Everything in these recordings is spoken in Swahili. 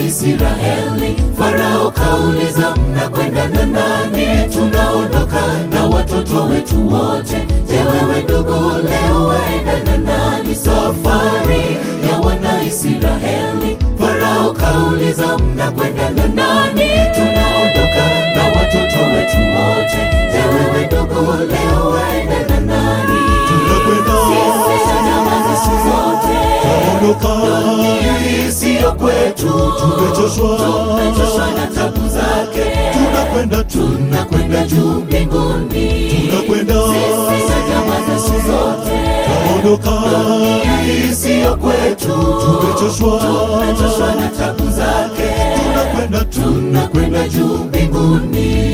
Israeli. Farao kauliza, mnakwenda na nani? Tunaondoka na watoto wetu wote. Je, wewe ndugu, leo waenda na nani? Safari ya wana Israeli. Farao kauliza, mnakwenda na nani? Tunaondoka na watoto wetu wote. Je, wewe ndugu, leo waenda na nani? Sisi na jamaa zetu zote Ondoka, siyo kwetu, tumechoshwa, tumechoshwa na tabu zake, tunakwenda tu, tunakwenda juu mbinguni. tunakwenda, Sisi na jamaa zetu zote, ondoka, siyo kwetu, tumechoshwa, tumechoshwa na tabu zake, tunakwenda tu, tunakwenda juu mbinguni.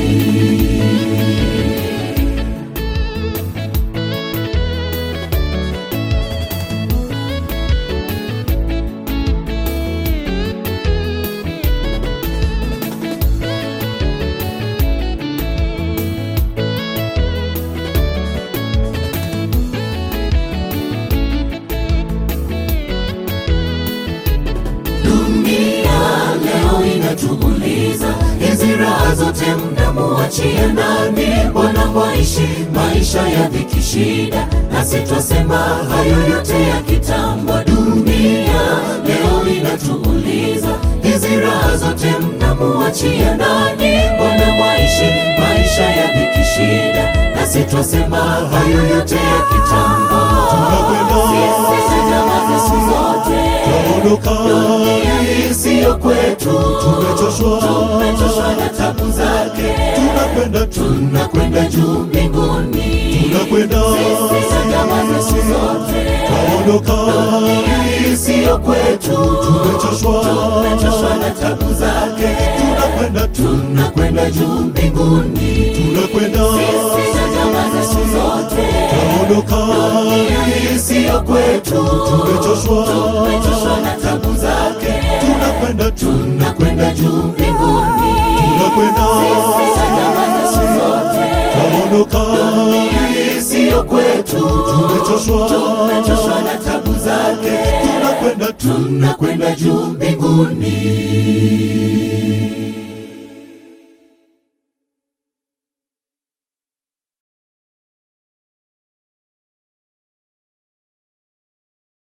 Dunia leo inatuuliza, hizi raha zote mnamuachia nani? Mbona mwaishi maisha ya dhiki shida, nasi twasema hayo yote ya kitambo. Dunia leo inatuuliza, hizi raha zote mnamuachia nani? Mbona mwaishi maisha ya dhiki shida, nasi twasema hayo yote ya kitambo. Sisi na jamaa zetu zote ondoka, Dunia siyo kwetu, tumechoshwa, tumechoshwa na tabu zake, tunakwenda tu, tunakwenda juu mbinguni. tunakwenda, Sisi na jamaa zetu zote, ondoka, dunia siyo kwetu, tumechoshwa, tumechoshwa na tabu zake, tunakwenda tu, tunakwenda juu mbinguni. tunakwenda, Sisi na jamaa zetu zote, ondoka, dunia siyo kwetu, tumechoshwa, tumechoshwa na tabu zake, tunakwenda tu, tunakwenda juu mbinguni. tunakwenda, ondoka, siyo kwetu, tumechoshwa, tumechoshwa na tabu zake, tunakwenda tu, tunakwenda juu mbinguni.